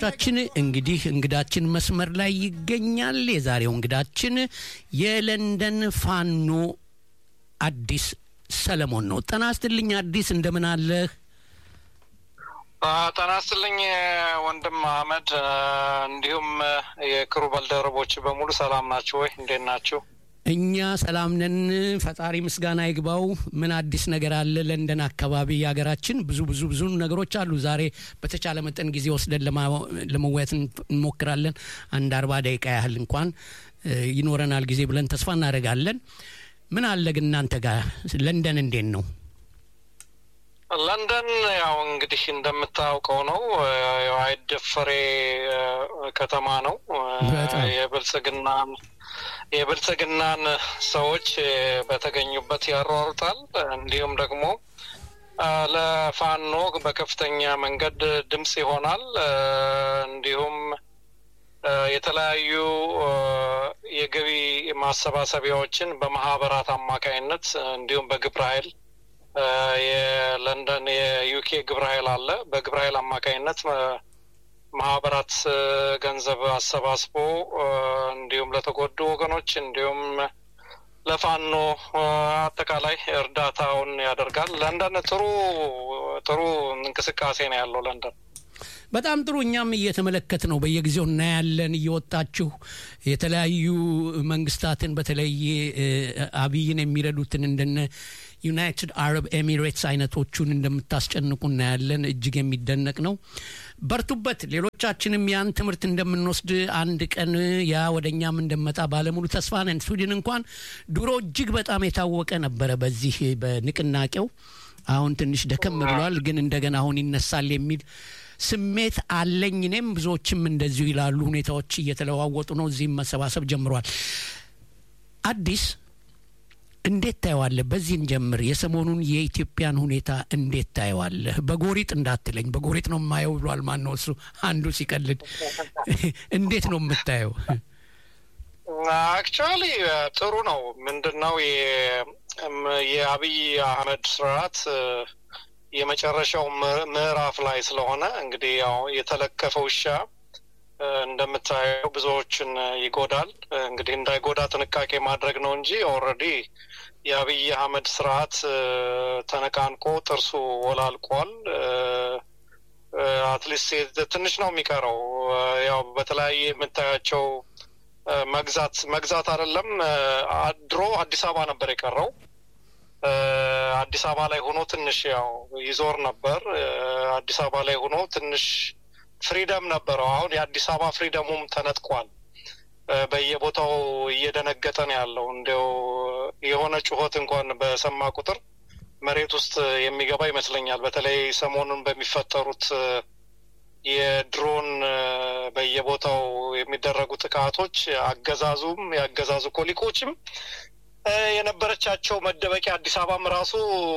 አድማጮቻችን እንግዲህ እንግዳችን መስመር ላይ ይገኛል። የዛሬው እንግዳችን የለንደን ፋኖ አዲስ ሰለሞን ነው። ጤና ይስጥልኝ አዲስ፣ እንደምን አለህ? ጤና ይስጥልኝ ወንድም አህመድ፣ እንዲሁም የክሩ ባልደረቦች በሙሉ ሰላም ናችሁ ወይ? እንዴት ናችሁ? እኛ ሰላም ነን፣ ፈጣሪ ምስጋና ይግባው። ምን አዲስ ነገር አለ? ለንደን አካባቢ የሀገራችን ብዙ ብዙ ብዙ ነገሮች አሉ። ዛሬ በተቻለ መጠን ጊዜ ወስደን ለመወያየት እንሞክራለን። አንድ አርባ ደቂቃ ያህል እንኳን ይኖረናል ጊዜ ብለን ተስፋ እናደርጋለን። ምን አለ ግን እናንተ ጋር ለንደን እንዴት ነው? ለንደን ያው እንግዲህ እንደምታውቀው ነው አይደፈሬ ከተማ ነው። የብልጽግናን የብልጽግናን ሰዎች በተገኙበት ያሯሩጣል። እንዲሁም ደግሞ ለፋኖ በከፍተኛ መንገድ ድምፅ ይሆናል። እንዲሁም የተለያዩ የገቢ ማሰባሰቢያዎችን በማህበራት አማካይነት እንዲሁም በግብረ ኃይል የለንደን የዩኬ ግብረ ኃይል አለ። በግብረ ኃይል አማካይነት ማህበራት ገንዘብ አሰባስቦ እንዲሁም ለተጎዱ ወገኖች እንዲሁም ለፋኖ አጠቃላይ እርዳታውን ያደርጋል። ለንደን ጥሩ ጥሩ እንቅስቃሴ ነው ያለው ለንደን። በጣም ጥሩ። እኛም እየተመለከት ነው በየጊዜው እናያለን። እየወጣችሁ የተለያዩ መንግስታትን በተለይ አብይን የሚረዱትን እንደነ ዩናይትድ አረብ ኤሚሬትስ አይነቶቹን እንደምታስጨንቁ እናያለን። እጅግ የሚደነቅ ነው። በርቱበት። ሌሎቻችንም ያን ትምህርት እንደምንወስድ አንድ ቀን ያ ወደ እኛም እንደመጣ ባለሙሉ ተስፋ ነን። ስዊድን እንኳን ድሮ እጅግ በጣም የታወቀ ነበረ በዚህ በንቅናቄው። አሁን ትንሽ ደከም ብሏል፣ ግን እንደገና አሁን ይነሳል የሚል ስሜት አለኝ። እኔም ብዙዎችም እንደዚሁ ይላሉ። ሁኔታዎች እየተለዋወጡ ነው። እዚህም መሰባሰብ ጀምሯል። አዲስ እንዴት ታየዋለህ? በዚህን ጀምር። የሰሞኑን የኢትዮጵያን ሁኔታ እንዴት ታየዋለህ? በጎሪጥ እንዳትለኝ፣ በጎሪጥ ነው የማየው ብሏል። ማን ነው እሱ? አንዱ ሲቀልድ እንዴት ነው የምታየው? አክቹዋሊ ጥሩ ነው። ምንድን ነው የአብይ አህመድ ስርዓት የመጨረሻው ምዕራፍ ላይ ስለሆነ እንግዲህ ያው የተለከፈ ውሻ እንደምታየው ብዙዎችን ይጎዳል። እንግዲህ እንዳይጎዳ ጥንቃቄ ማድረግ ነው እንጂ ኦልሬዲ የአብይ አህመድ ስርዓት ተነቃንቆ ጥርሱ ወላልቋል። አትሊስት ትንሽ ነው የሚቀረው። ያው በተለያየ የምታያቸው መግዛት መግዛት አይደለም ድሮ አዲስ አበባ ነበር የቀረው አዲስ አበባ ላይ ሆኖ ትንሽ ያው ይዞር ነበር። አዲስ አበባ ላይ ሆኖ ትንሽ ፍሪደም ነበረው። አሁን የአዲስ አበባ ፍሪደሙም ተነጥቋል። በየቦታው እየደነገጠ ነው ያለው። እንዲያው የሆነ ጩኸት እንኳን በሰማ ቁጥር መሬት ውስጥ የሚገባ ይመስለኛል። በተለይ ሰሞኑን በሚፈጠሩት የድሮን በየቦታው የሚደረጉ ጥቃቶች አገዛዙም የአገዛዙ ኮሊኮችም የነበረቻቸው መደበቂያ አዲስ አበባም ራሱ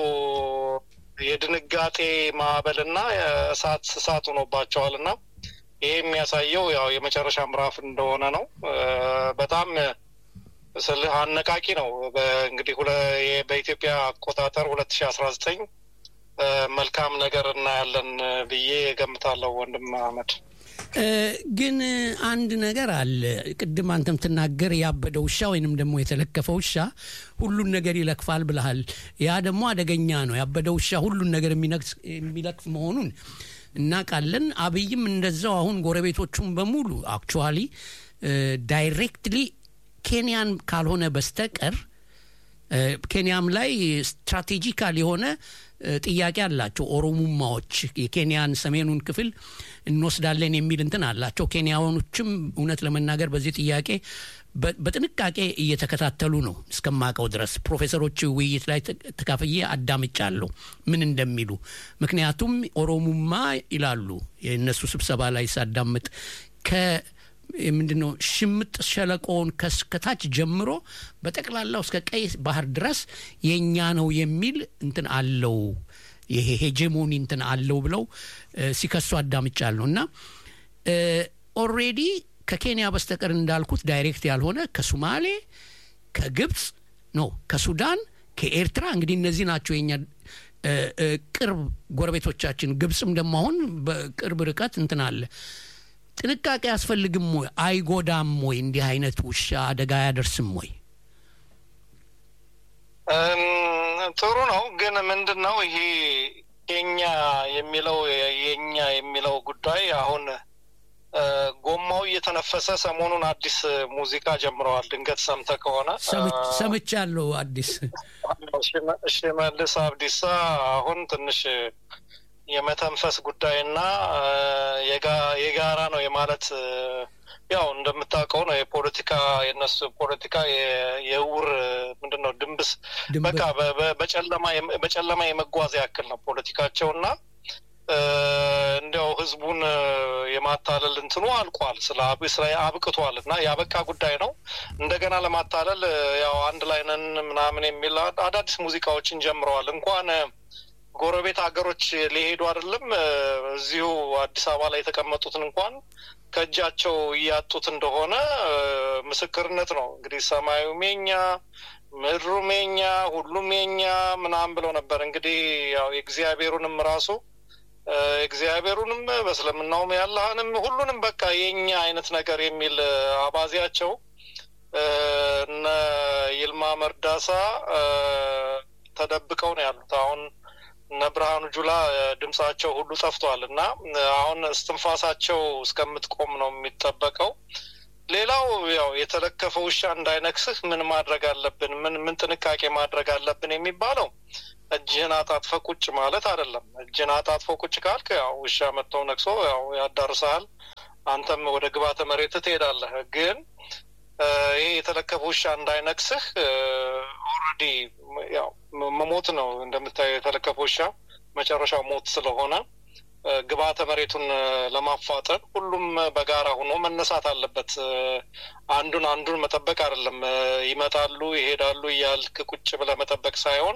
የድንጋጤ ማዕበልና እሳት እሳት ሆኖባቸዋል እና ይህ የሚያሳየው ያው የመጨረሻ ምዕራፍ እንደሆነ ነው። በጣም ስልህ አነቃቂ ነው። እንግዲህ በኢትዮጵያ አቆጣጠር ሁለት ሺ አስራ ዘጠኝ መልካም ነገር እናያለን ብዬ ገምታለሁ። ወንድም አህመድ ግን አንድ ነገር አለ። ቅድም አንተም ትናገር ያበደ ውሻ ወይንም ደግሞ የተለከፈ ውሻ ሁሉን ነገር ይለክፋል ብለሃል። ያ ደግሞ አደገኛ ነው። ያበደ ውሻ ሁሉን ነገር የሚለክፍ መሆኑን እናውቃለን። አብይም እንደዛው አሁን ጎረቤቶቹም በሙሉ አክቹዋሊ ዳይሬክትሊ ኬንያን ካልሆነ በስተቀር ኬንያም ላይ ስትራቴጂካል የሆነ ጥያቄ አላቸው። ኦሮሙማዎች የኬንያን ሰሜኑን ክፍል እንወስዳለን የሚል እንትን አላቸው። ኬንያኖችም እውነት ለመናገር በዚህ ጥያቄ በጥንቃቄ እየተከታተሉ ነው እስከማቀው ድረስ ፕሮፌሰሮች ውይይት ላይ ተካፍዬ አዳምጫለሁ ምን እንደሚሉ። ምክንያቱም ኦሮሙማ ይላሉ የእነሱ ስብሰባ ላይ ሳዳምጥ ከ ምንድን ነው ሽምጥ ሸለቆውን ከታች ጀምሮ በጠቅላላው እስከ ቀይ ባህር ድረስ የእኛ ነው የሚል እንትን አለው ይሄ ሄጀሞኒ እንትን አለው ብለው ሲከሱ አዳምጫለሁ እና ኦልሬዲ ከኬንያ በስተቀር እንዳልኩት ዳይሬክት ያልሆነ ከሱማሌ ከግብፅ ኖ ከሱዳን ከኤርትራ እንግዲህ እነዚህ ናቸው የኛ ቅርብ ጎረቤቶቻችን ግብፅም ደግሞ አሁን በቅርብ ርቀት እንትን አለ ጥንቃቄ አያስፈልግም ወይ? አይጎዳም ወይ? እንዲህ አይነት ውሻ አደጋ አያደርስም ወይ? ጥሩ ነው። ግን ምንድን ነው ይሄ የኛ የሚለው የኛ የሚለው ጉዳይ አሁን ጎማው እየተነፈሰ ሰሞኑን አዲስ ሙዚቃ ጀምረዋል። ድንገት ሰምተ ከሆነ ሰምቻለሁ። አዲስ ሽመልስ አብዲሳ አሁን ትንሽ የመተንፈስ ጉዳይና የጋራ ነው የማለት ያው እንደምታውቀው ነው የፖለቲካ የነሱ ፖለቲካ የእውር ምንድን ነው ድንብስ በቃ በጨለማ የመጓዝ ያክል ነው ፖለቲካቸው እና እንዲያው ህዝቡን የማታለል እንትኑ አልቋል። ስለ ስለ አብቅቷል እና ያበቃ ጉዳይ ነው። እንደገና ለማታለል ያው አንድ ላይ ነን ምናምን የሚል አዳዲስ ሙዚቃዎችን ጀምረዋል። እንኳን ጎረቤት ሀገሮች ሊሄዱ አይደለም እዚሁ አዲስ አበባ ላይ የተቀመጡትን እንኳን ከእጃቸው እያጡት እንደሆነ ምስክርነት ነው። እንግዲህ ሰማዩም የኛ ምድሩም የኛ ሁሉም የኛ ምናምን ብለው ነበር። እንግዲህ ያው የእግዚአብሔሩንም ራሱ እግዚአብሔሩንም በእስልምናውም ያለህንም ሁሉንም በቃ የኛ አይነት ነገር የሚል አባዜያቸው እነ ይልማ መርዳሳ ተደብቀው ነው ያሉት። አሁን እነ ብርሃኑ ጁላ ድምጻቸው ሁሉ ጠፍቷል እና አሁን እስትንፋሳቸው እስከምትቆም ነው የሚጠበቀው። ሌላው ያው የተለከፈ ውሻ እንዳይነክስህ ምን ማድረግ አለብን፣ ምን ምን ጥንቃቄ ማድረግ አለብን የሚባለው እጅህን አጣጥፈ ቁጭ ማለት አይደለም። እጅህን አጣጥፎ ቁጭ ካልክ ያው ውሻ መጥተው ነክሶ ያው ያዳርሰሃል፣ አንተም ወደ ግባተ መሬት ትሄዳለህ። ግን ይሄ የተለከፈ ውሻ እንዳይነክስህ ኦልሬዲ ያው መሞት ነው እንደምታየው። የተለከፈ ውሻ መጨረሻው ሞት ስለሆነ ግብዓተ መሬቱን ለማፋጠን ሁሉም በጋራ ሆኖ መነሳት አለበት። አንዱን አንዱን መጠበቅ አይደለም። ይመጣሉ ይሄዳሉ እያልክ ቁጭ ብለህ መጠበቅ ሳይሆን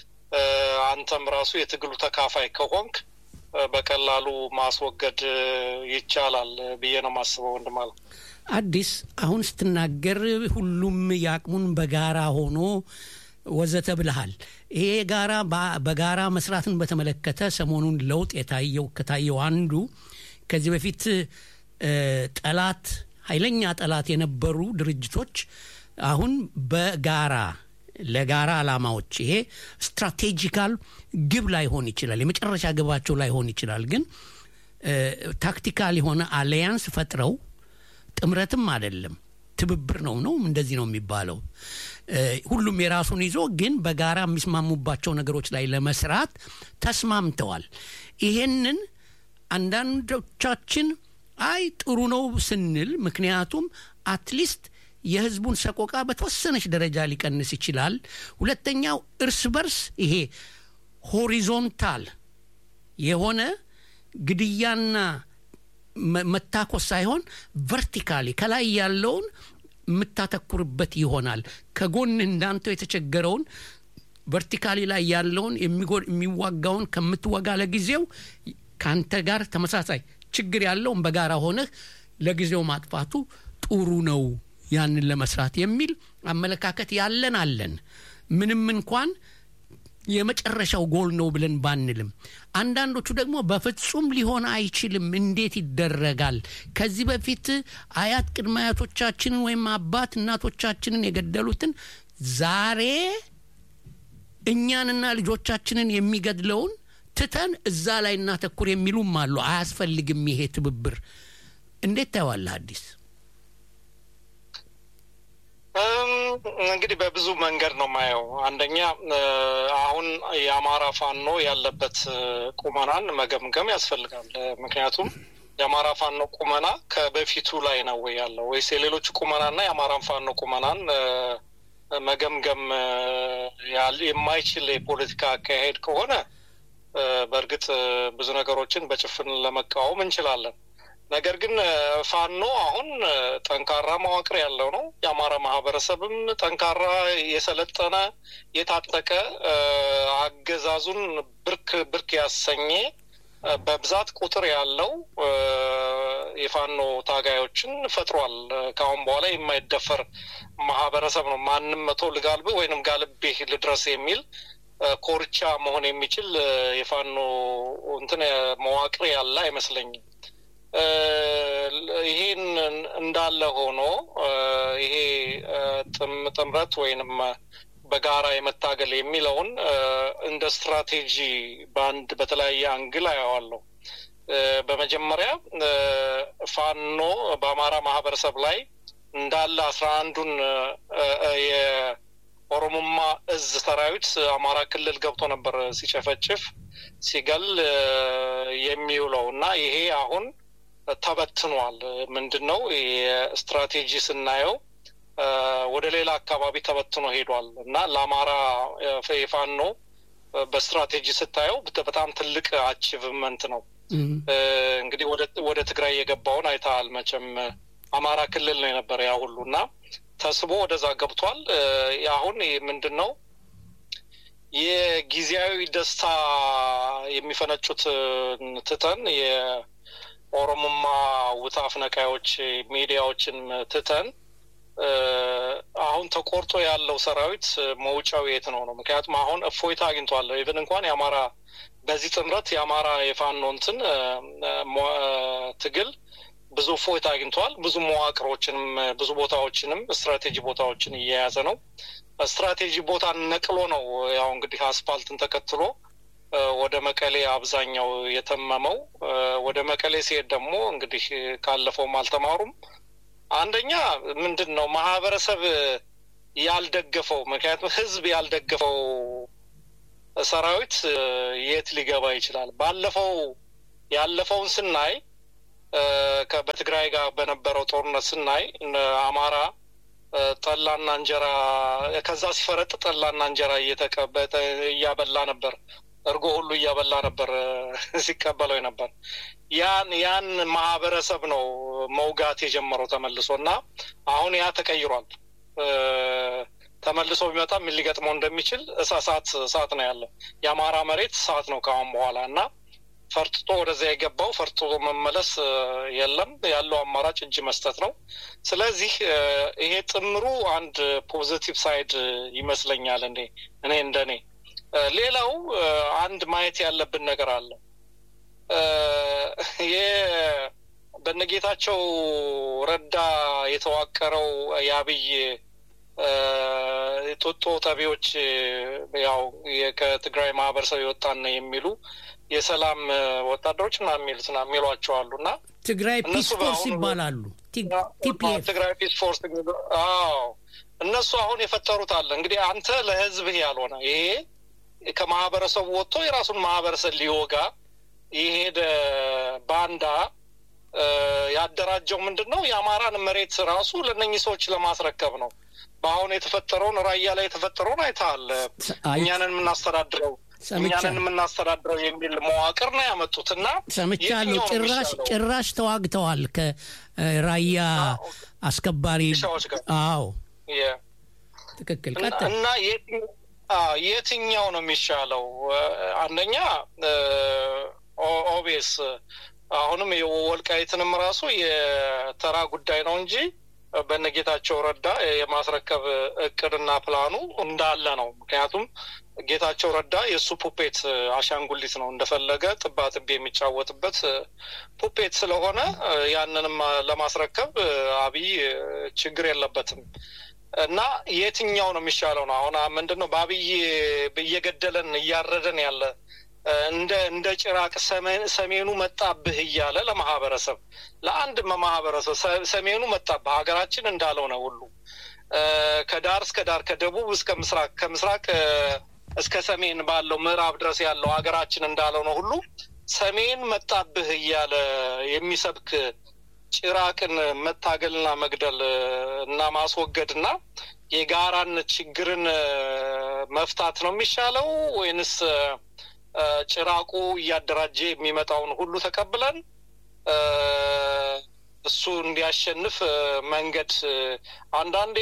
አንተም ራሱ የትግሉ ተካፋይ ከሆንክ በቀላሉ ማስወገድ ይቻላል ብዬ ነው የማስበው። ወንድም አለ አዲስ አሁን ስትናገር ሁሉም የአቅሙን በጋራ ሆኖ ወዘተ ብልሃል። ይሄ ጋራ በጋራ መስራትን በተመለከተ ሰሞኑን ለውጥ የታየው ከታየው አንዱ ከዚህ በፊት ጠላት ኃይለኛ ጠላት የነበሩ ድርጅቶች አሁን በጋራ ለጋራ ዓላማዎች ይሄ ስትራቴጂካል ግብ ላይሆን ይችላል፣ የመጨረሻ ግባቸው ላይሆን ይችላል። ግን ታክቲካል የሆነ አሊያንስ ፈጥረው ጥምረትም አይደለም ትብብር ነው ነው እንደዚህ ነው የሚባለው። ሁሉም የራሱን ይዞ ግን በጋራ የሚስማሙባቸው ነገሮች ላይ ለመስራት ተስማምተዋል። ይሄንን አንዳንዶቻችን አይ ጥሩ ነው ስንል ምክንያቱም አትሊስት የህዝቡን ሰቆቃ በተወሰነች ደረጃ ሊቀንስ ይችላል። ሁለተኛው እርስ በርስ ይሄ ሆሪዞንታል የሆነ ግድያና መታኮስ ሳይሆን ቨርቲካሊ ከላይ ያለውን የምታተኩርበት ይሆናል። ከጎን እንዳንተው የተቸገረውን ቨርቲካሊ ላይ ያለውን የሚዋጋውን ከምትወጋ ለጊዜው ከአንተ ጋር ተመሳሳይ ችግር ያለውን በጋራ ሆነህ ለጊዜው ማጥፋቱ ጥሩ ነው ያንን ለመስራት የሚል አመለካከት ያለን አለን። ምንም እንኳን የመጨረሻው ጎል ነው ብለን ባንልም፣ አንዳንዶቹ ደግሞ በፍጹም ሊሆን አይችልም፣ እንዴት ይደረጋል? ከዚህ በፊት አያት ቅድመ አያቶቻችንን ወይም አባት እናቶቻችንን የገደሉትን ዛሬ እኛንና ልጆቻችንን የሚገድለውን ትተን እዛ ላይ እናተኩር የሚሉም አሉ። አያስፈልግም ይሄ ትብብር። እንዴት ታየዋለህ አዲስ? እንግዲህ በብዙ መንገድ ነው ማየው። አንደኛ አሁን የአማራ ፋኖ ያለበት ቁመናን መገምገም ያስፈልጋል። ምክንያቱም የአማራ ፋኖ ቁመና ከበፊቱ ላይ ነው ወይ ያለው ወይስ የሌሎቹ ቁመናና የአማራን ፋኖ ቁመናን መገምገም የማይችል የፖለቲካ አካሄድ ከሆነ በእርግጥ ብዙ ነገሮችን በጭፍን ለመቃወም እንችላለን። ነገር ግን ፋኖ አሁን ጠንካራ መዋቅር ያለው ነው። የአማራ ማህበረሰብም ጠንካራ የሰለጠነ የታጠቀ አገዛዙን ብርክ ብርክ ያሰኘ በብዛት ቁጥር ያለው የፋኖ ታጋዮችን ፈጥሯል። ከአሁን በኋላ የማይደፈር ማህበረሰብ ነው። ማንም መቶ ልጋልብህ ወይንም ጋልቤህ ልድረስ የሚል ኮርቻ መሆን የሚችል የፋኖ እንትን መዋቅር ያለ አይመስለኝም። እንዳለ ሆኖ ይሄ ጥምረት ወይንም በጋራ የመታገል የሚለውን እንደ ስትራቴጂ በአንድ በተለያየ አንግል አየዋለሁ። በመጀመሪያ ፋኖ በአማራ ማህበረሰብ ላይ እንዳለ አስራ አንዱን የኦሮሞማ እዝ ሰራዊት አማራ ክልል ገብቶ ነበር ሲጨፈጭፍ ሲገል የሚውለው እና ይሄ አሁን ተበትኗል። ምንድን ነው የስትራቴጂ ስናየው ወደ ሌላ አካባቢ ተበትኖ ሄዷል እና ለአማራ የፋኖ በስትራቴጂ ስታየው በጣም ትልቅ አቺቭመንት ነው። እንግዲህ ወደ ትግራይ የገባውን አይተሃል መቼም አማራ ክልል ነው የነበረ ያ ሁሉ እና ተስቦ ወደዛ ገብቷል። አሁን ምንድን ነው የጊዜያዊ ደስታ የሚፈነጩት ትተን የኦሮሞማ ውታፍ ነቃዮች ሚዲያዎችን ትተን አሁን ተቆርጦ ያለው ሰራዊት መውጫው የት ነው ነው? ምክንያቱም አሁን እፎይታ አግኝቷል። ኢቨን እንኳን የአማራ በዚህ ጥምረት የአማራ የፋኖ እንትን ትግል ብዙ እፎይታ አግኝቷል። ብዙ መዋቅሮችንም ብዙ ቦታዎችንም ስትራቴጂ ቦታዎችን እየያዘ ነው። ስትራቴጂ ቦታ ነቅሎ ነው ያው እንግዲህ አስፓልትን ተከትሎ ወደ መቀሌ አብዛኛው የተመመው። ወደ መቀሌ ሲሄድ ደግሞ እንግዲህ ካለፈውም አልተማሩም። አንደኛ ምንድን ነው ማህበረሰብ ያልደገፈው ምክንያቱም ህዝብ ያልደገፈው ሰራዊት የት ሊገባ ይችላል? ባለፈው ያለፈውን ስናይ በትግራይ ጋር በነበረው ጦርነት ስናይ አማራ ጠላና እንጀራ ከዛ ሲፈረጥ ጠላና እንጀራ እየተቀበጠ እያበላ ነበር። እርጎ ሁሉ እያበላ ነበር ሲቀበለው ነበር። ያን ያን ማህበረሰብ ነው መውጋት የጀመረው ተመልሶ እና አሁን ያ ተቀይሯል። ተመልሶ ቢመጣ ምን ሊገጥመው እንደሚችል እሳት እሳት ነው ያለው። የአማራ መሬት እሳት ነው ከአሁን በኋላ እና ፈርጥጦ ወደዚያ የገባው ፈርጥጦ መመለስ የለም። ያለው አማራጭ እጅ መስጠት ነው። ስለዚህ ይሄ ጥምሩ አንድ ፖዚቲቭ ሳይድ ይመስለኛል እኔ እኔ እንደኔ ሌላው አንድ ማየት ያለብን ነገር አለ። በነጌታቸው ረዳ የተዋቀረው የአብይ ጦጦ ጠቢዎች ያው ከትግራይ ማህበረሰብ የወጣን የሚሉ የሰላም ወታደሮች ና የሚሉት ና የሚሏቸው አሉ እና ትግራይ ፒስ ፎርስ ይባላሉ። ትግራይ ፒስ ፎርስ አዎ፣ እነሱ አሁን የፈጠሩት አለ እንግዲህ አንተ ለህዝብህ ያልሆነ ይሄ ከማህበረሰቡ ወጥቶ የራሱን ማህበረሰብ ሊወጋ የሄደ ባንዳ ያደራጀው ምንድን ነው? የአማራን መሬት ራሱ ለእነኚህ ሰዎች ለማስረከብ ነው። በአሁን የተፈጠረውን ራያ ላይ የተፈጠረውን አይተሃል። እኛንን የምናስተዳድረው እኛንን የምናስተዳድረው የሚል መዋቅር ነው ያመጡት እና ሰምቻለሁ። ጭራሽ ጭራሽ ተዋግተዋል ከራያ አስከባሪ አዎ፣ ትክክል እና የትኛው ነው የሚሻለው? አንደኛ ኦቤስ አሁንም የወልቃይትንም ራሱ የተራ ጉዳይ ነው እንጂ በነጌታቸው ረዳ የማስረከብ እቅድና ፕላኑ እንዳለ ነው። ምክንያቱም ጌታቸው ረዳ የእሱ ፑፔት አሻንጉሊት ነው፣ እንደፈለገ ጥባ ጥቤ የሚጫወትበት ፑፔት ስለሆነ ያንንም ለማስረከብ አብይ ችግር የለበትም። እና የትኛው ነው የሚሻለው ነው አሁን ምንድን ነው በአብይ እየገደለን እያረደን ያለ እንደ እንደ ጭራቅ ሰሜኑ መጣብህ እያለ ለማህበረሰብ ለአንድ ማህበረሰብ ሰሜኑ መጣብህ ሀገራችን እንዳልሆነ ሁሉ ከዳር እስከ ዳር ከደቡብ እስከ ምስራቅ ከምስራቅ እስከ ሰሜን ባለው ምዕራብ ድረስ ያለው ሀገራችን እንዳልሆነ ሁሉ ሰሜን መጣብህ እያለ የሚሰብክ ጭራቅን መታገልና መግደል እና ማስወገድ እና የጋራን ችግርን መፍታት ነው የሚሻለው ወይንስ ጭራቁ እያደራጀ የሚመጣውን ሁሉ ተቀብለን እሱ እንዲያሸንፍ መንገድ አንዳንዴ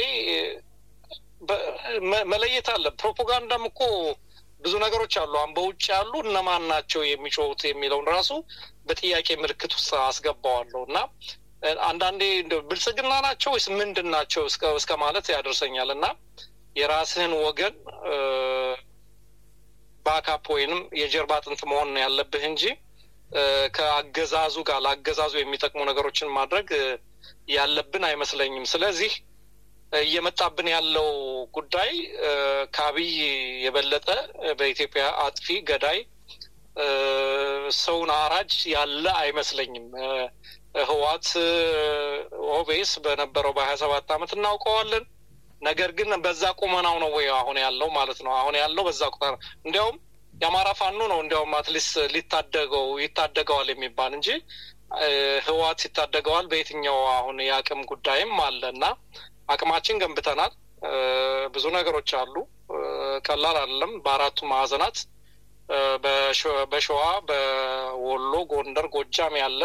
መለየት አለ። ፕሮፓጋንዳም እኮ ብዙ ነገሮች አሉ። አሁን በውጭ ያሉ እነማን ናቸው የሚጮሁት የሚለውን ራሱ በጥያቄ ምልክት ውስጥ አስገባዋለሁ እና አንዳንዴ ብልጽግና ናቸው ወይስ ምንድን ናቸው እስከ ማለት ያደርሰኛል እና የራስህን ወገን ባካፕ ወይንም የጀርባ አጥንት መሆን ያለብህ እንጂ ከአገዛዙ ጋር ለአገዛዙ የሚጠቅሙ ነገሮችን ማድረግ ያለብን አይመስለኝም። ስለዚህ እየመጣብን ያለው ጉዳይ ከአብይ የበለጠ በኢትዮጵያ አጥፊ ገዳይ ሰውን አራጅ ያለ አይመስለኝም። ህዋት ኦቤስ በነበረው በሀያ ሰባት አመት እናውቀዋለን። ነገር ግን በዛ ቁመናው ነው ወይ አሁን ያለው ማለት ነው። አሁን ያለው በዛ ቁመና እንዲያውም የአማራ ፋኖ ነው እንዲያውም አትሊስት ሊታደገው ይታደገዋል የሚባል እንጂ ህዋት ይታደገዋል በየትኛው አሁን የአቅም ጉዳይም አለ እና አቅማችን ገንብተናል። ብዙ ነገሮች አሉ። ቀላል አይደለም። በአራቱ ማዕዘናት በሸዋ፣ በወሎ፣ ጎንደር፣ ጎጃም ያለ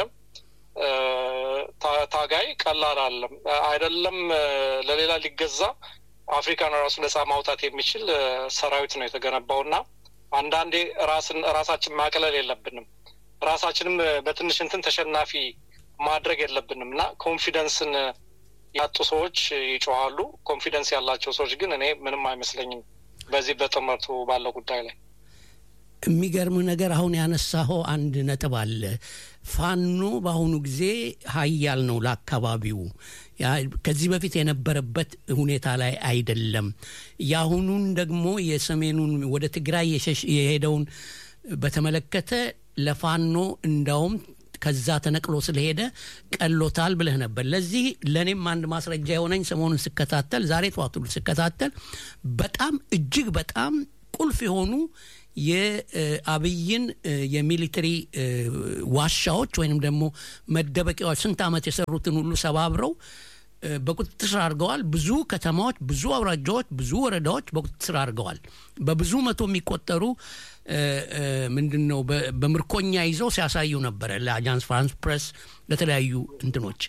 ታጋይ ቀላል አለም አይደለም። ለሌላ ሊገዛ አፍሪካን ራሱ ነጻ ማውጣት የሚችል ሰራዊት ነው የተገነባው እና አንዳንዴ ራስን ራሳችን ማቅለል የለብንም። ራሳችንም በትንሽ እንትን ተሸናፊ ማድረግ የለብንም እና ኮንፊደንስን ያጡ ሰዎች ይጮኋሉ። ኮንፊደንስ ያላቸው ሰዎች ግን እኔ ምንም አይመስለኝም በዚህ በጥምረቱ ባለው ጉዳይ ላይ የሚገርም ነገር አሁን ያነሳኸው አንድ ነጥብ አለ። ፋኖ በአሁኑ ጊዜ ሀያል ነው ለአካባቢው። ከዚህ በፊት የነበረበት ሁኔታ ላይ አይደለም። የአሁኑን ደግሞ የሰሜኑን ወደ ትግራይ የሄደውን በተመለከተ ለፋኖ እንዳውም ከዛ ተነቅሎ ስለሄደ ቀሎታል ብለህ ነበር። ለዚህ ለእኔም አንድ ማስረጃ የሆነኝ ሰሞኑን ስከታተል፣ ዛሬ ጠዋት ሁሉ ስከታተል በጣም እጅግ በጣም ቁልፍ የሆኑ የአብይን የሚሊተሪ ዋሻዎች ወይንም ደግሞ መደበቂያዎች ስንት ዓመት የሰሩትን ሁሉ ሰባብረው በቁጥጥር ስር አድርገዋል። ብዙ ከተማዎች፣ ብዙ አውራጃዎች፣ ብዙ ወረዳዎች በቁጥጥር ስር አድርገዋል። በብዙ መቶ የሚቆጠሩ ምንድን ነው በምርኮኛ ይዘው ሲያሳዩ ነበረ ለአጃንስ ፍራንስ ፕሬስ፣ ለተለያዩ እንትኖች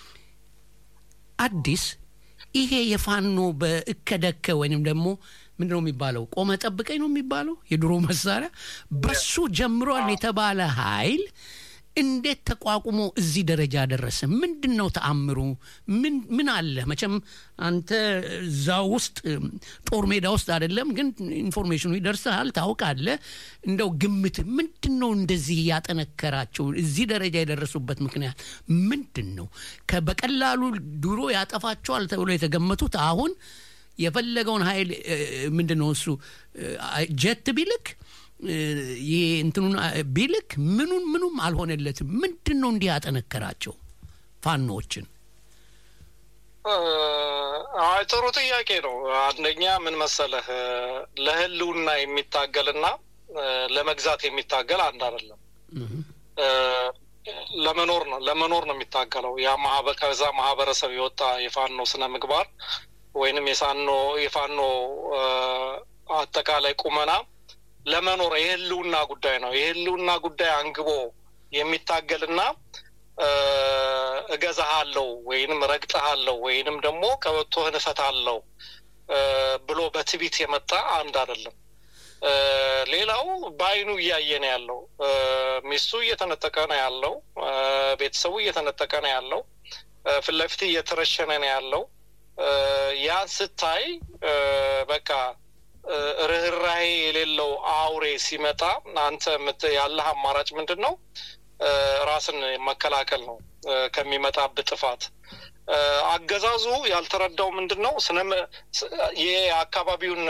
አዲስ ይሄ የፋኖ በእከደከ ወይንም ደግሞ ምንድን ነው የሚባለው? ቆመ ጠብቀኝ ነው የሚባለው የድሮ መሳሪያ በሱ ጀምሯል የተባለ ኃይል እንዴት ተቋቁሞ እዚህ ደረጃ ደረሰ? ምንድን ነው ተአምሩ? ምን አለ? መቼም አንተ እዛ ውስጥ ጦር ሜዳ ውስጥ አይደለም፣ ግን ኢንፎርሜሽኑ ይደርስሃል፣ ታውቃለህ። እንደው ግምት ምንድን ነው እንደዚህ ያጠነከራቸው እዚህ ደረጃ የደረሱበት ምክንያት ምንድን ነው? በቀላሉ ድሮ ያጠፋቸዋል ተብሎ የተገመቱት አሁን የፈለገውን ኃይል ምንድን ነው እሱ ጀት ቢልክ ይሄ እንትኑን ቢልክ ምኑን ምኑም አልሆነለትም። ምንድን ነው እንዲህ ያጠነከራቸው ፋኖዎችን? አይ ጥሩ ጥያቄ ነው። አንደኛ ምን መሰለህ ለህልውና የሚታገልና ለመግዛት የሚታገል አንድ አይደለም። ለመኖር ነው ለመኖር ነው የሚታገለው። ያ ከዛ ማህበረሰብ የወጣ የፋኖ ስነ ምግባር ወይንም የሳኖ የፋኖ አጠቃላይ ቁመና ለመኖር የህልውና ጉዳይ ነው። የህልውና ጉዳይ አንግቦ የሚታገልና እገዛሃለው ወይንም ረግጠሃለው ወይንም ደግሞ ቀበቶህን እፈታለው ብሎ በትቢት የመጣ አንድ አይደለም። ሌላው በአይኑ እያየ ነው ያለው። ሚስቱ እየተነጠቀ ነው ያለው። ቤተሰቡ እየተነጠቀ ነው ያለው። ፊት ለፊት እየተረሸነ ነው ያለው። ያን ስታይ በቃ ርኅራሄ የሌለው አውሬ ሲመጣ አንተ ያለህ አማራጭ ምንድን ነው? ራስን መከላከል ነው ከሚመጣብህ ጥፋት። አገዛዙ ያልተረዳው ምንድን ነው? የአካባቢውን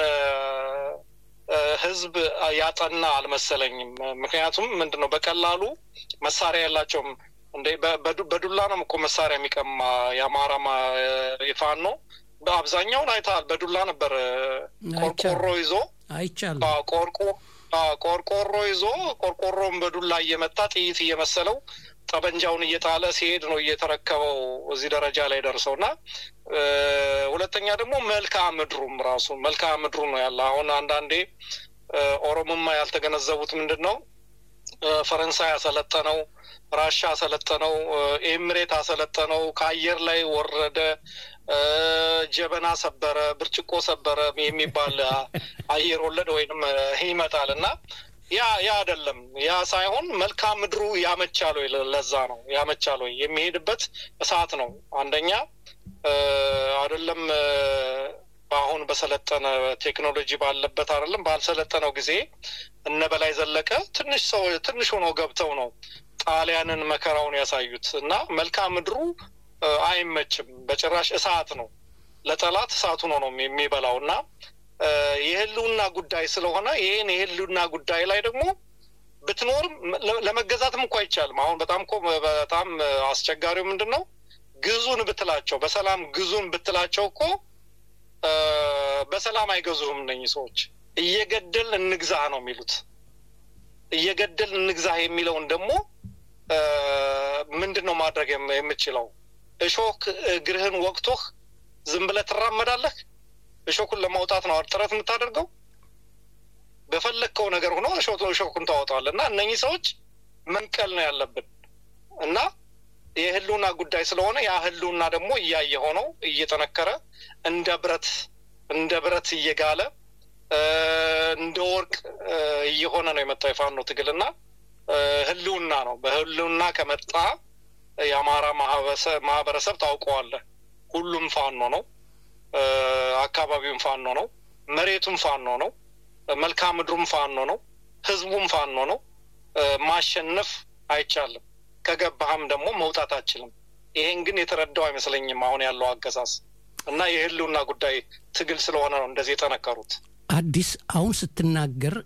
ህዝብ ያጠና አልመሰለኝም። ምክንያቱም ምንድን ነው በቀላሉ መሳሪያ የላቸውም። እንደ በዱላ ነው እኮ መሳሪያ የሚቀማ የአማራ የፋኖ በአብዛኛውን አይተሃል። በዱላ ነበር ቆርቆሮ ይዞ አይቻልም። ቆርቆ ቆርቆሮ ይዞ ቆርቆሮን በዱላ እየመታ ጥይት እየመሰለው ጠበንጃውን እየጣለ ሲሄድ ነው እየተረከበው እዚህ ደረጃ ላይ ደርሰው እና ሁለተኛ ደግሞ መልክዓ ምድሩም ራሱ መልክዓ ምድሩ ነው ያለ። አሁን አንዳንዴ ኦሮሞማ ያልተገነዘቡት ምንድን ነው ፈረንሳይ ያሰለጠነው ራሻ አሰለጠነው፣ ኤምሬት አሰለጠነው፣ ከአየር ላይ ወረደ፣ ጀበና ሰበረ፣ ብርጭቆ ሰበረ የሚባል አየር ወለድ ወይንም ይመጣል እና ያ ያ አይደለም። ያ ሳይሆን መልክዓ ምድሩ ያመቻል ወይ? ለዛ ነው ያመቻል ወይ? የሚሄድበት እሳት ነው። አንደኛ አይደለም አሁን በሰለጠነ ቴክኖሎጂ ባለበት አይደለም ባልሰለጠነው ጊዜ እነ በላይ ዘለቀ ትንሽ ሰው ትንሽ ሆነው ገብተው ነው ጣሊያንን መከራውን ያሳዩት እና መልክዓ ምድሩ አይመችም። በጭራሽ እሳት ነው፣ ለጠላት እሳት ሆኖ ነው የሚበላው እና የህልውና ጉዳይ ስለሆነ ይህን የህልውና ጉዳይ ላይ ደግሞ ብትኖርም ለመገዛትም እኮ አይቻልም። አሁን በጣም እኮ በጣም አስቸጋሪው ምንድን ነው? ግዙን ብትላቸው በሰላም ግዙን ብትላቸው እኮ በሰላም አይገዙህም። እነኚህ ሰዎች እየገደል እንግዛህ ነው የሚሉት። እየገደል እንግዛህ የሚለውን ደግሞ ምንድን ነው ማድረግ የምችለው? እሾክ እግርህን ወቅቶህ ዝም ብለህ ትራመዳለህ? እሾኩን ለማውጣት ነው ጥረት የምታደርገው? በፈለግከው ነገር ሆኖ እሾኩን ታወጣዋለህ። እና እነኚህ ሰዎች መንቀል ነው ያለብን እና የህልውና ጉዳይ ስለሆነ ያ ህልውና ደግሞ እያየ ሆነው እየጠነከረ እንደ ብረት እንደ ብረት እየጋለ እንደ ወርቅ እየሆነ ነው የመጣው የፋኖ ትግል እና ህልውና ነው። በህልውና ከመጣ የአማራ ማህበረሰብ ታውቀዋለህ። ሁሉም ፋኖ ነው። አካባቢውም ፋኖ ነው። መሬቱም ፋኖ ነው። መልክዓ ምድሩም ፋኖ ነው። ህዝቡም ፋኖ ነው። ማሸነፍ አይቻልም። ከገባህም ደግሞ መውጣት አችልም። ይሄን ግን የተረዳው አይመስለኝም አሁን ያለው አገዛዝ እና የህልውና ጉዳይ ትግል ስለሆነ ነው እንደዚህ የጠነከሩት። አዲስ አሁን ስትናገር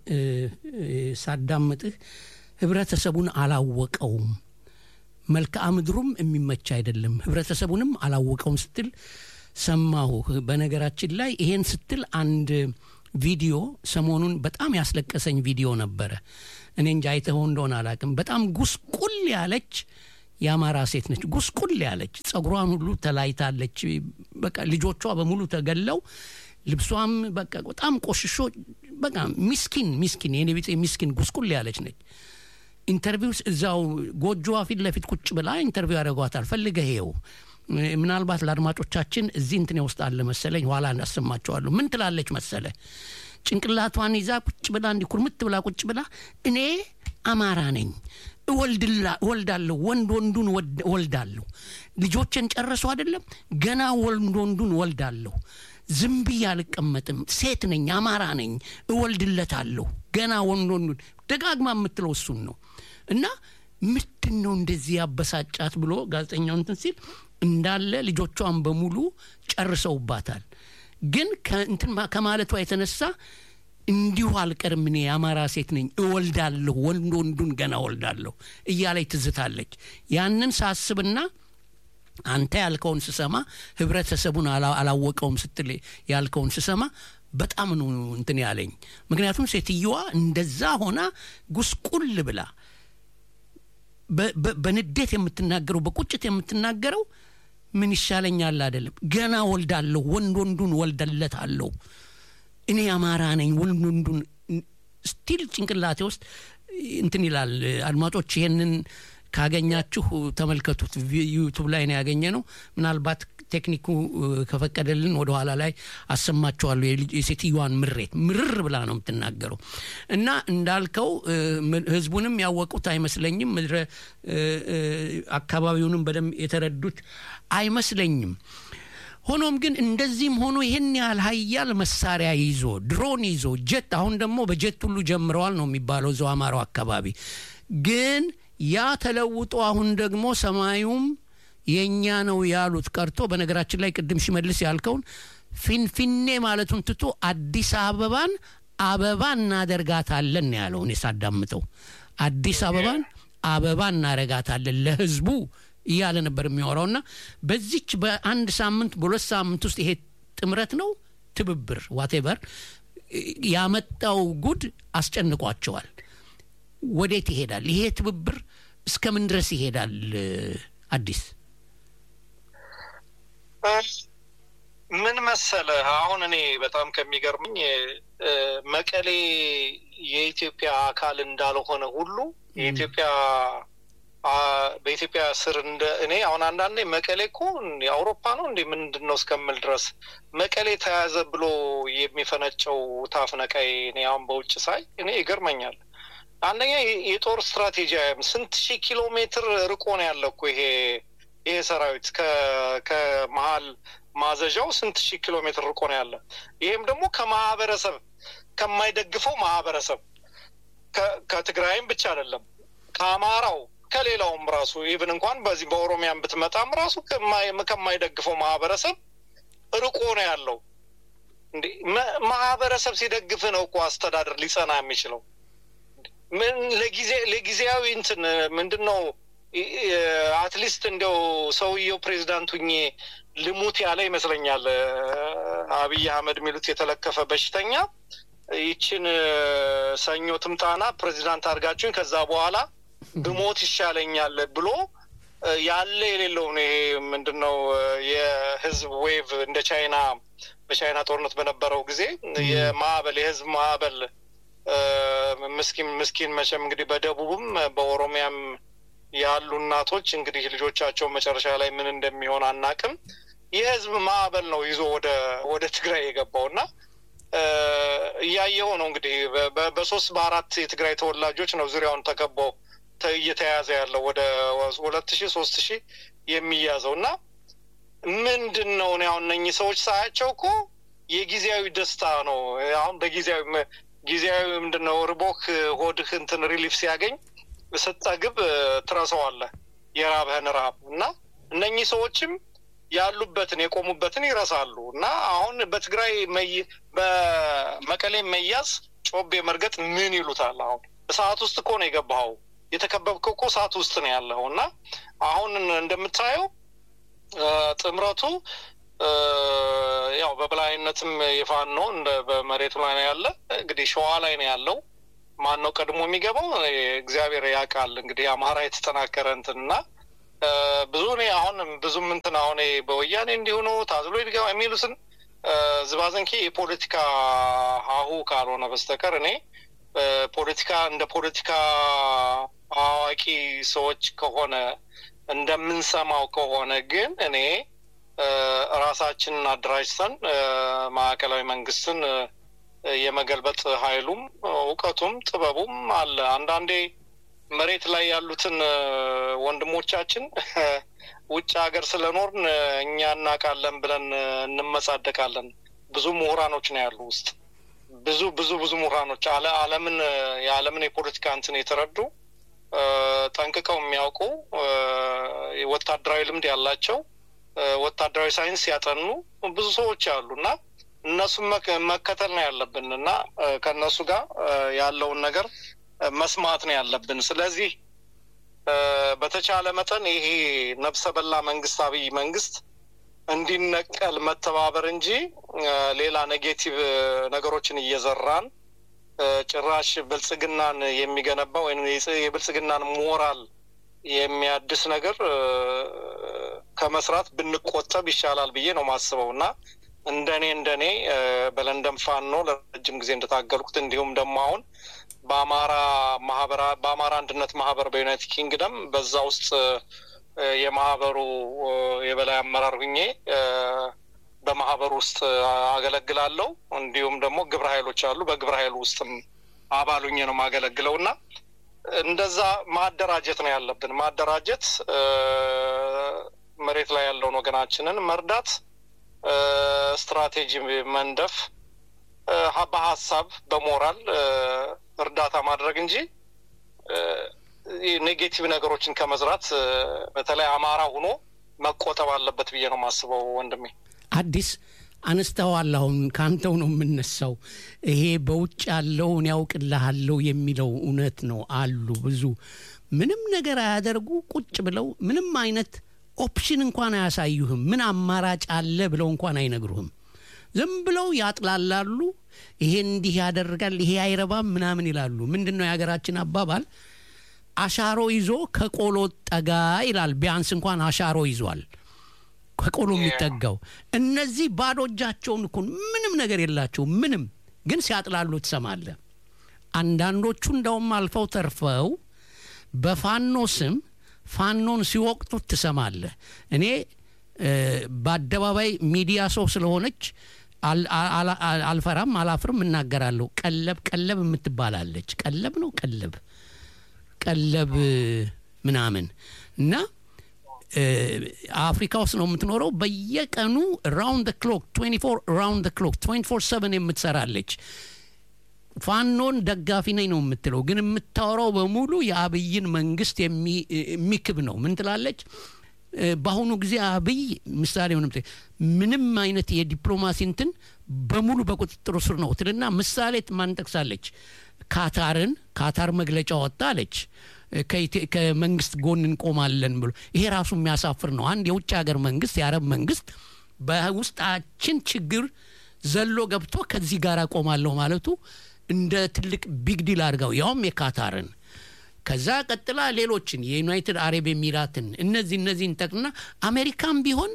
ሳዳምጥህ ህብረተሰቡን አላወቀውም፣ መልክዓ ምድሩም የሚመች አይደለም፣ ህብረተሰቡንም አላወቀውም ስትል ሰማሁ። በነገራችን ላይ ይሄን ስትል አንድ ቪዲዮ ሰሞኑን በጣም ያስለቀሰኝ ቪዲዮ ነበረ። እኔ እንጂ አይተኸው እንደሆነ አላውቅም። በጣም ጉስቁል ያለች የአማራ ሴት ነች። ጉስቁል ያለች ጸጉሯን ሁሉ ተላይታለች። በቃ ልጆቿ በሙሉ ተገለው ልብሷም በቃ በጣም ቆሽሾ በቃ ሚስኪን ሚስኪን የኔ ቢጤ ሚስኪን ጉስቁል ያለች ነች። ኢንተርቪው እዛው ጎጆዋ ፊት ለፊት ቁጭ ብላ ኢንተርቪው ያደርጓታል። ፈልገህ ይኸው ምናልባት ለአድማጮቻችን እዚህ እንትኔ ውስጥ አለ መሰለኝ፣ ኋላ እናሰማቸዋለሁ። ምን ትላለች መሰለ ጭንቅላቷን ይዛ ቁጭ ብላ እንዲህ ኩርምት ብላ ቁጭ ብላ እኔ አማራ ነኝ እወልዳለሁ፣ ወንድ ወንዱን እወልዳለሁ። ልጆችን ጨረሱ አይደለም ገና ወንድ ወንዱን እወልዳለሁ። ዝም ብዬ አልቀመጥም። ሴት ነኝ፣ አማራ ነኝ፣ እወልድለታለሁ። ገና ወንድ ወንዱን ደጋግማ የምትለው እሱን ነው። እና ምንድን ነው እንደዚህ ያበሳጫት ብሎ ጋዜጠኛው እንትን ሲል እንዳለ ልጆቿን በሙሉ ጨርሰውባታል። ግን ከእንትን ከማለቷ የተነሳ እንዲሁ አልቀርም እኔ የአማራ ሴት ነኝ እወልዳለሁ፣ ወንድ ወንዱን ገና እወልዳለሁ እያለች ትዝታለች። ያንን ሳስብና አንተ ያልከውን ስሰማ ህብረተሰቡን አላወቀውም ስትል ያልከውን ስሰማ በጣም ነው እንትን ያለኝ። ምክንያቱም ሴትየዋ እንደዛ ሆና ጉስቁል ብላ በንዴት የምትናገረው በቁጭት የምትናገረው ምን ይሻለኛል አይደለም፣ ገና ወልዳለሁ፣ ወንድ ወንዱን ወልደለታለሁ፣ እኔ አማራ ነኝ፣ ወንድ ወንዱን ስቲል ጭንቅላቴ ውስጥ እንትን ይላል። አድማጮች ይሄንን ካገኛችሁ ተመልከቱት። ዩቱብ ላይ ነው ያገኘ ነው። ምናልባት ቴክኒኩ ከፈቀደልን ወደ ኋላ ላይ አሰማችኋለሁ። የሴትዮዋን ምሬት ምርር ብላ ነው የምትናገረው እና እንዳልከው ህዝቡንም ያወቁት አይመስለኝም። ምድረ አካባቢውንም በደንብ የተረዱት አይመስለኝም። ሆኖም ግን እንደዚህም ሆኖ ይህን ያህል ሀያል መሳሪያ ይዞ ድሮን ይዞ ጀት፣ አሁን ደግሞ በጀት ሁሉ ጀምረዋል ነው የሚባለው እዛው አማራው አካባቢ ግን ያ ተለውጦ አሁን ደግሞ ሰማዩም የእኛ ነው ያሉት ቀርቶ በነገራችን ላይ ቅድም ሽመልስ ያልከውን ፊንፊኔ ማለቱን ትቶ አዲስ አበባን አበባ እናደርጋታለን ያለው እኔ ሳዳምጠው አዲስ አበባን አበባ እናረጋታለን ለህዝቡ እያለ ነበር የሚያወራውና በዚች በአንድ ሳምንት በሁለት ሳምንት ውስጥ ይሄ ጥምረት ነው ትብብር ዋቴቨር ያመጣው ጉድ አስጨንቋቸዋል። ወዴት ይሄዳል ይሄ ትብብር? እስከምን ድረስ ይሄዳል? አዲስ ምን መሰለህ፣ አሁን እኔ በጣም ከሚገርምኝ መቀሌ የኢትዮጵያ አካል እንዳልሆነ ሁሉ የኢትዮጵያ በኢትዮጵያ ስር እንደ እኔ አሁን አንዳንዴ መቀሌ እኮ የአውሮፓ ነው እንዴ ምንድን ነው እስከምል ድረስ መቀሌ ተያዘ ብሎ የሚፈነጨው ታፍነቃይ እኔ አሁን በውጭ ሳይ እኔ ይገርመኛል። አንደኛ የጦር ስትራቴጂ ስንት ሺህ ኪሎ ሜትር ርቆ ነው ያለ እኮ ይሄ ይሄ ሰራዊት ከመሀል ማዘዣው ስንት ሺህ ኪሎ ሜትር ርቆ ነው ያለ። ይህም ደግሞ ከማህበረሰብ ከማይደግፈው ማህበረሰብ ከትግራይም ብቻ አይደለም ከአማራው ከሌላውም ራሱ ኢቭን እንኳን በዚህ በኦሮሚያን ብትመጣም ራሱ ከማይደግፈው ማህበረሰብ ርቆ ነው ያለው። እንዴ ማህበረሰብ ሲደግፍ ነው እኮ አስተዳደር ሊጸና የሚችለው። ምን ለጊዜ ለጊዜያዊ እንትን ምንድን ነው አትሊስት እንደው ሰውየው ፕሬዚዳንት ሁኜ ልሙት ያለ ይመስለኛል። አብይ አህመድ የሚሉት የተለከፈ በሽተኛ ይችን ሰኞ ትምጣና ፕሬዚዳንት አድርጋችሁኝ ከዛ በኋላ ብሞት ይሻለኛል ብሎ ያለ የሌለውን ይሄ ምንድን ነው የህዝብ ዌቭ እንደ ቻይና በቻይና ጦርነት በነበረው ጊዜ የማዕበል የህዝብ ማዕበል ምስኪን ምስኪን መቼም እንግዲህ በደቡብም በኦሮሚያም ያሉ እናቶች እንግዲህ ልጆቻቸው መጨረሻ ላይ ምን እንደሚሆን አናቅም። የህዝብ ማዕበል ነው ይዞ ወደ ወደ ትግራይ የገባው እና እያየው ነው እንግዲህ በሶስት በአራት የትግራይ ተወላጆች ነው ዙሪያውን ተከበው እየተያዘ ያለው ወደ ሁለት ሺህ ሶስት ሺህ የሚያዘው እና ምንድን ነው እኔ አሁን እነኚህ ሰዎች ሳያቸው እኮ የጊዜያዊ ደስታ ነው። አሁን በጊዜያዊ ጊዜያዊ ምንድን ነው ርቦክ ሆድህ እንትን ሪሊፍ ሲያገኝ ስጠግብ ትረሳዋለህ የራብህን ረሃብ እና እነኚህ ሰዎችም ያሉበትን የቆሙበትን ይረሳሉ እና አሁን በትግራይ በመቀሌ መያዝ ጮቤ መርገጥ ምን ይሉታል? አሁን እሳት ውስጥ እኮ ነው የገባኸው። የተከበብከው እኮ እሳት ውስጥ ነው ያለው እና አሁን እንደምታየው ጥምረቱ ያው በበላይነትም የፋኖ ነው እንደ በመሬቱ ላይ ነው ያለ። እንግዲህ ሸዋ ላይ ነው ያለው። ማን ነው ቀድሞ የሚገባው? እግዚአብሔር ያውቃል። እንግዲህ አማራ የተጠናከረ እንትን እና ብዙ እኔ አሁን ብዙም እንትን አሁን በወያኔ እንዲሆኑ ታዝሎ ይድገባ የሚሉትን ዝባዘንኬ የፖለቲካ ሀሁ ካልሆነ በስተቀር እኔ ፖለቲካ እንደ ፖለቲካ አዋቂ ሰዎች ከሆነ እንደምንሰማው ከሆነ ግን እኔ ራሳችንን አደራጅተን ማዕከላዊ መንግስትን የመገልበጥ ኃይሉም እውቀቱም ጥበቡም አለ። አንዳንዴ መሬት ላይ ያሉትን ወንድሞቻችን ውጭ ሀገር ስለኖርን እኛ እናውቃለን ብለን እንመጻደቃለን። ብዙ ምሁራኖች ነው ያሉ ውስጥ ብዙ ብዙ ብዙ ምሁራኖች ዓለምን የዓለምን የፖለቲካ እንትን የተረዱ ጠንቅቀው የሚያውቁ ወታደራዊ ልምድ ያላቸው ወታደራዊ ሳይንስ ያጠኑ ብዙ ሰዎች አሉ እና እነሱን መከተል ነው ያለብን እና ከእነሱ ጋር ያለውን ነገር መስማት ነው ያለብን። ስለዚህ በተቻለ መጠን ይሄ ነፍሰ በላ መንግስት አብይ መንግስት እንዲነቀል መተባበር እንጂ ሌላ ኔጌቲቭ ነገሮችን እየዘራን ጭራሽ ብልጽግናን የሚገነባ ወይም የብልጽግናን ሞራል የሚያድስ ነገር ከመስራት ብንቆጠብ ይሻላል ብዬ ነው ማስበው እና እንደኔ እንደኔ በለንደን ፋኖ ለረጅም ጊዜ እንደታገልኩት እንዲሁም ደግሞ አሁን በአማራ ማህበራ በአማራ አንድነት ማህበር በዩናይትድ ኪንግደም በዛ ውስጥ የማህበሩ የበላይ አመራር ሁኜ በማህበሩ ውስጥ አገለግላለሁ። እንዲሁም ደግሞ ግብረ ኃይሎች አሉ። በግብረ ኃይሉ ውስጥም አባል ሁኜ ነው የማገለግለው እና እንደዛ ማደራጀት ነው ያለብን። ማደራጀት፣ መሬት ላይ ያለውን ወገናችንን መርዳት፣ ስትራቴጂ መንደፍ፣ በሀሳብ በሞራል እርዳታ ማድረግ እንጂ ኔጌቲቭ ነገሮችን ከመዝራት በተለይ አማራ ሆኖ መቆጠብ አለበት ብዬ ነው የማስበው። ወንድሜ አዲስ አነስተዋል። አሁን ከአንተው ነው የምነሳው። ይሄ በውጭ ያለውን ያውቅልሃለሁ የሚለው እውነት ነው። አሉ ብዙ ምንም ነገር አያደርጉ ቁጭ ብለው ምንም አይነት ኦፕሽን እንኳን አያሳዩህም። ምን አማራጭ አለ ብለው እንኳን አይነግሩህም። ዝም ብለው ያጥላላሉ። ይሄ እንዲህ ያደርጋል፣ ይሄ አይረባም ምናምን ይላሉ። ምንድን ነው የሀገራችን አባባል? አሻሮ ይዞ ከቆሎ ጠጋ ይላል። ቢያንስ እንኳን አሻሮ ይዟል ከቆሎ የሚጠጋው። እነዚህ ባዶ እጃቸውን እኮ ምንም ነገር የላቸው ምንም፣ ግን ሲያጥላሉ ትሰማለህ። አንዳንዶቹ እንደውም አልፈው ተርፈው በፋኖ ስም ፋኖን ሲወቅጡት ትሰማለህ። እኔ በአደባባይ ሚዲያ ሰው ስለሆነች አልፈራም፣ አላፍርም፣ እናገራለሁ። ቀለብ ቀለብ የምትባላለች ቀለብ ነው ቀለብ ቀለብ ምናምን እና አፍሪካ ውስጥ ነው የምትኖረው። በየቀኑ ራውንድ ክሎክ 24 ራውንድ ክሎክ 24 7 የምትሰራለች። ፋኖን ደጋፊ ነኝ ነው የምትለው፣ ግን የምታወራው በሙሉ የአብይን መንግስት የሚክብ ነው። ምን ትላለች? በአሁኑ ጊዜ አብይ ምሳሌ ሆነ ምንም አይነት የዲፕሎማሲ እንትን በሙሉ በቁጥጥሩ ስር ነው ትልና ምሳሌ ማን ጠቅሳለች? ካታርን ካታር መግለጫ ወጣ አለች። ከመንግስት ጎን እንቆማለን ብሎ ይሄ ራሱ የሚያሳፍር ነው። አንድ የውጭ ሀገር መንግስት የአረብ መንግስት በውስጣችን ችግር ዘሎ ገብቶ ከዚህ ጋር ቆማለሁ ማለቱ እንደ ትልቅ ቢግ ዲል አድርገው ያውም የካታርን ከዛ ቀጥላ ሌሎችን የዩናይትድ አረብ ኤሚራትን እነዚህ እነዚህን ጠቅና አሜሪካም ቢሆን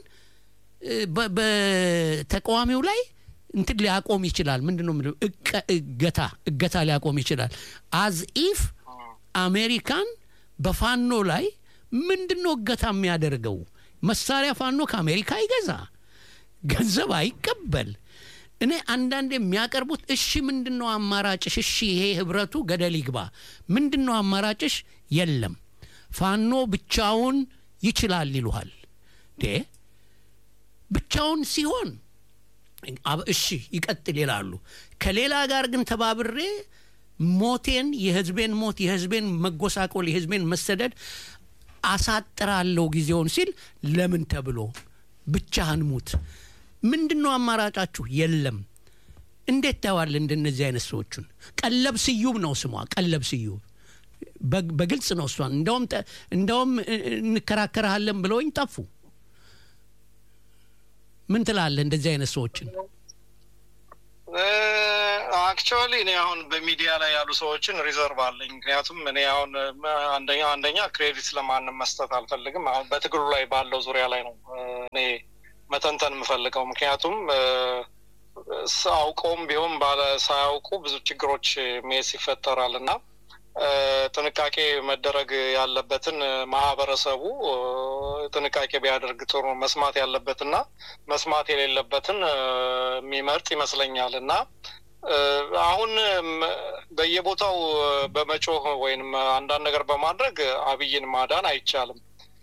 በተቃዋሚው ላይ እንትን ሊያቆም ይችላል። ምንድን ነው ምንድነው እገታ እገታ ሊያቆም ይችላል። አዝ ኢፍ አሜሪካን በፋኖ ላይ ምንድን ነው እገታ የሚያደርገው? መሳሪያ ፋኖ ከአሜሪካ ይገዛ፣ ገንዘብ አይቀበል። እኔ አንዳንድ የሚያቀርቡት እሺ ምንድን ነው አማራጭሽ? እሺ ይሄ ህብረቱ ገደል ይግባ፣ ምንድን ነው አማራጭሽ? የለም ፋኖ ብቻውን ይችላል ይሉሃል። ዴ ብቻውን ሲሆን እሺ ይቀጥል ይላሉ። ከሌላ ጋር ግን ተባብሬ ሞቴን፣ የህዝቤን ሞት፣ የህዝቤን መጎሳቆል፣ የህዝቤን መሰደድ አሳጥራለሁ ጊዜውን ሲል ለምን ተብሎ ብቻህን ሙት ምንድን ነው አማራጫችሁ? የለም። እንዴት ታየዋለህ? እንደነዚህ አይነት ሰዎቹን ቀለብ ስዩም ነው ስሟ፣ ቀለብ ስዩም በግልጽ ነው እሷን። እንደውም እንደውም እንከራከርሃለን ብለውኝ ጠፉ። ምን ትላለህ እንደዚህ አይነት ሰዎችን? አክቹዋሊ እኔ አሁን በሚዲያ ላይ ያሉ ሰዎችን ሪዘርቭ አለኝ። ምክንያቱም እኔ አሁን አንደኛ አንደኛ ክሬዲት ለማንም መስጠት አልፈልግም። አሁን በትግሉ ላይ ባለው ዙሪያ ላይ ነው እኔ መተንተን የምፈልገው ምክንያቱም አውቀውም ቢሆን ባለ ሳያውቁ ብዙ ችግሮች ሜስ ይፈጠራል እና ጥንቃቄ መደረግ ያለበትን ማህበረሰቡ ጥንቃቄ ቢያደርግ ጥሩ መስማት ያለበትና መስማት የሌለበትን የሚመርጥ ይመስለኛል እና አሁን በየቦታው በመጮህ ወይም አንዳንድ ነገር በማድረግ አብይን ማዳን አይቻልም።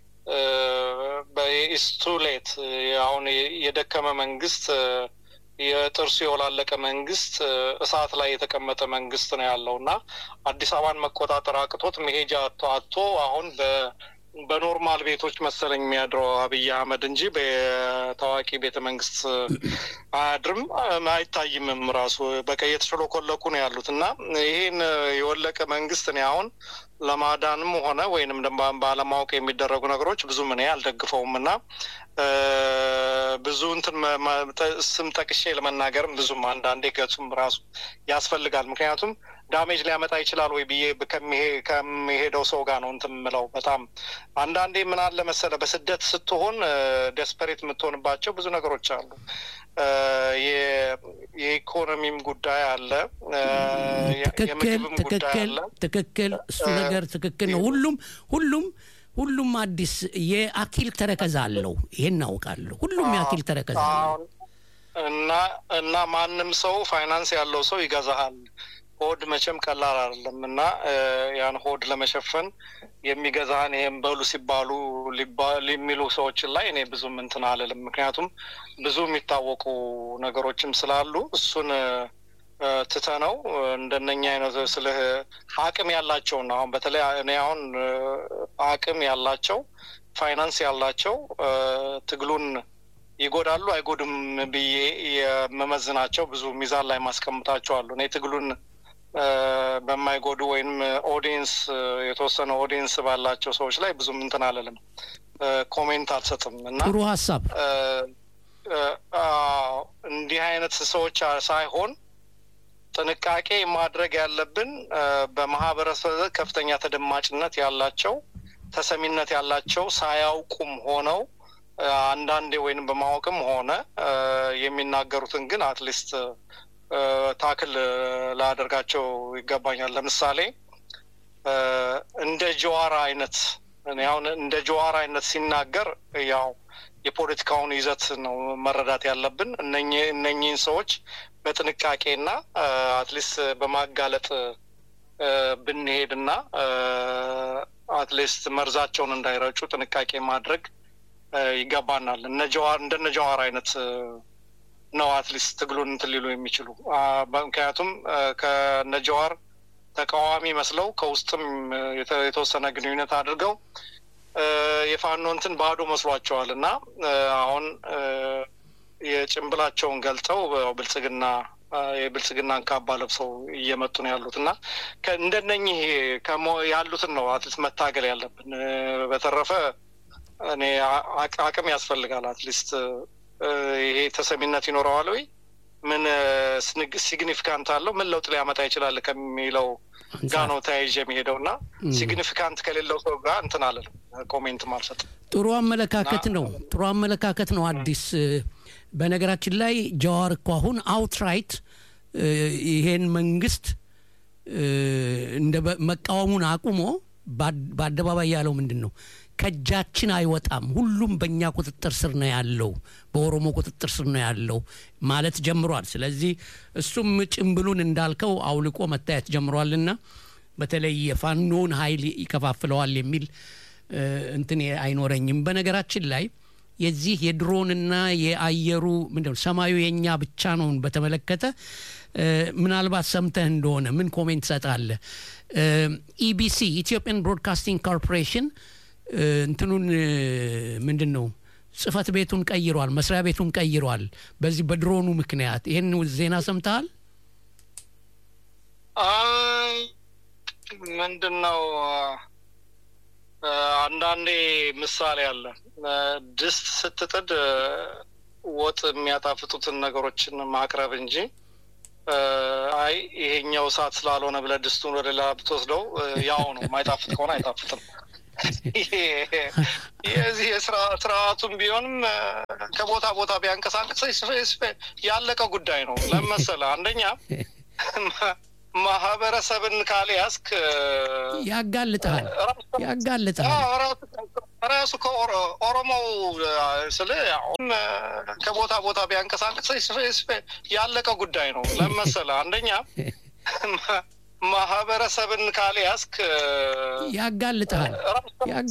በኢስቱሌት አሁን የደከመ መንግስት የጥርሱ የወላለቀ መንግስት እሳት ላይ የተቀመጠ መንግስት ነው ያለው እና አዲስ አበባን መቆጣጠር አቅቶት መሄጃ አቶ አሁን በኖርማል ቤቶች መሰለኝ የሚያድረው አብይ አህመድ እንጂ በታዋቂ ቤተ መንግስት አያድርም፣ አይታይምም። ራሱ በቃ እየተሸሎኮለኩ ነው ያሉት እና ይህን የወለቀ መንግስት እኔ አሁን ለማዳንም ሆነ ወይንም ደግሞ ባለማወቅ የሚደረጉ ነገሮች ብዙም እኔ አልደግፈውም እና ብዙ እንትን ስም ጠቅሼ ለመናገርም ብዙም አንዳንዴ ገጹም ራሱ ያስፈልጋል። ምክንያቱም ዳሜጅ ሊያመጣ ይችላል ወይ ብዬ ከሚሄደው ሰው ጋር ነው እንትን የምለው። በጣም አንዳንዴ ምን አለ መሰለ በስደት ስትሆን ደስፐሬት የምትሆንባቸው ብዙ ነገሮች አሉ። የኢኮኖሚም ጉዳይ አለ፣ ትክክል ትክክል ትክክል። እሱ ነገር ትክክል ነው። ሁሉም ሁሉም ሁሉም አዲስ የአኪል ተረከዝ አለው። ይሄን እናውቃለሁ። ሁሉም የአኪል ተረከዝ አለው እና እና ማንም ሰው ፋይናንስ ያለው ሰው ይገዛሃል። ሆድ መቼም ቀላል አይደለም እና ያን ሆድ ለመሸፈን የሚገዛህን ይሄን በሉ ሲባሉ የሚሉ ሰዎችን ላይ እኔ ብዙም እንትን አልልም። ምክንያቱም ብዙ የሚታወቁ ነገሮችም ስላሉ እሱን ትተነው እንደነኛ አይነት ስልህ አቅም ያላቸውና አሁን በተለይ እኔ አሁን አቅም ያላቸው ፋይናንስ ያላቸው ትግሉን ይጎዳሉ አይጎድም ብዬ የመመዝናቸው ብዙ ሚዛን ላይ ማስቀምጣቸው አሉ። እኔ ትግሉን በማይጎዱ ወይም ኦዲየንስ የተወሰነ ኦዲየንስ ባላቸው ሰዎች ላይ ብዙም እንትን አልልም፣ ኮሜንት አልሰጥም እና ጥሩ ሀሳብ እንዲህ አይነት ሰዎች ሳይሆን ጥንቃቄ ማድረግ ያለብን በማህበረሰብ ከፍተኛ ተደማጭነት ያላቸው ተሰሚነት ያላቸው ሳያውቁም ሆነው አንዳንዴ ወይንም በማወቅም ሆነ የሚናገሩትን ግን አትሊስት ታክል ላደርጋቸው ይገባኛል። ለምሳሌ እንደ ጀዋር አይነት አሁን እንደ ጀዋር አይነት ሲናገር ያው የፖለቲካውን ይዘት ነው መረዳት ያለብን። እነኚህን ሰዎች በጥንቃቄና አትሊስት በማጋለጥ ብንሄድና አትሊስት መርዛቸውን እንዳይረጩ ጥንቃቄ ማድረግ ይገባናል። እነ ጀዋር እንደነ ጀዋር አይነት ነው አትሊስት ትግሉን እንትን ሊሉ የሚችሉ ምክንያቱም ከነ ጀዋር ተቃዋሚ መስለው ከውስጥም የተወሰነ ግንኙነት አድርገው የፋኖ እንትን ባዶ መስሏቸዋል እና አሁን የጭንብላቸውን ገልጠው ብልጽግና የብልጽግናን ካባ ለብሰው እየመጡ ነው ያሉት እና እንደነኚህ ያሉትን ነው አትሊስት መታገል ያለብን። በተረፈ እኔ አቅም ያስፈልጋል። አትሊስት ይሄ ተሰሚነት ይኖረዋል ወይ ምን ሲግኒፊካንት አለው ምን ለውጥ ሊያመጣ ይችላል ከሚለው ጋ ነው ተያይዤ የሚሄደው እና ሲግኒፊካንት ከሌለው ሰው ጋር እንትን አለንም ኮሜንትም አልሰጥም። ጥሩ አመለካከት ነው። ጥሩ አመለካከት ነው። አዲስ በነገራችን ላይ ጀዋር እኮ አሁን አውትራይት ይሄን መንግስት እንደ መቃወሙን አቁሞ በአደባባይ ያለው ምንድን ነው? ከእጃችን አይወጣም፣ ሁሉም በእኛ ቁጥጥር ስር ነው ያለው፣ በኦሮሞ ቁጥጥር ስር ነው ያለው ማለት ጀምሯል። ስለዚህ እሱም ጭምብሉን እንዳልከው አውልቆ መታየት ጀምሯልና በተለይ የፋኖን ኃይል ይከፋፍለዋል የሚል እንትን አይኖረኝም። በነገራችን ላይ የዚህ የድሮንና የአየሩ ምንድነው ሰማዩ የእኛ ብቻ ነውን በተመለከተ ምናልባት ሰምተህ እንደሆነ ምን ኮሜንት ትሰጣለህ? ኢቢሲ ኢትዮጵያን ብሮድካስቲንግ ኮርፖሬሽን እንትኑን ምንድን ነው ጽህፈት ቤቱን ቀይሯል፣ መስሪያ ቤቱን ቀይሯል። በዚህ በድሮኑ ምክንያት ይህን ዜና ሰምተሃል? ምንድን ነው አንዳንዴ ምሳሌ አለ። ድስት ስትጥድ ወጥ የሚያጣፍጡትን ነገሮችን ማቅረብ እንጂ አይ ይሄኛው እሳት ስላልሆነ ብለህ ድስቱን ወደ ሌላ ብትወስደው ያው ነው። የማይጣፍጥ ከሆነ አይጣፍጥም። የዚህ ስርዓቱም ቢሆንም ከቦታ ቦታ ቢያንቀሳቅስ ያለቀ ጉዳይ ነው። ለመሰለ አንደኛ ማህበረሰብን ካልያዝክ ያጋልጣል ያጋልጣል። ራሱ ከኦሮሞው ስል ከቦታ ቦታ ቢያንቀሳቅስ ያለቀ ጉዳይ ነው። ለመሰለ አንደኛ ማህበረሰብን ካልያዝክ ያጋልጣል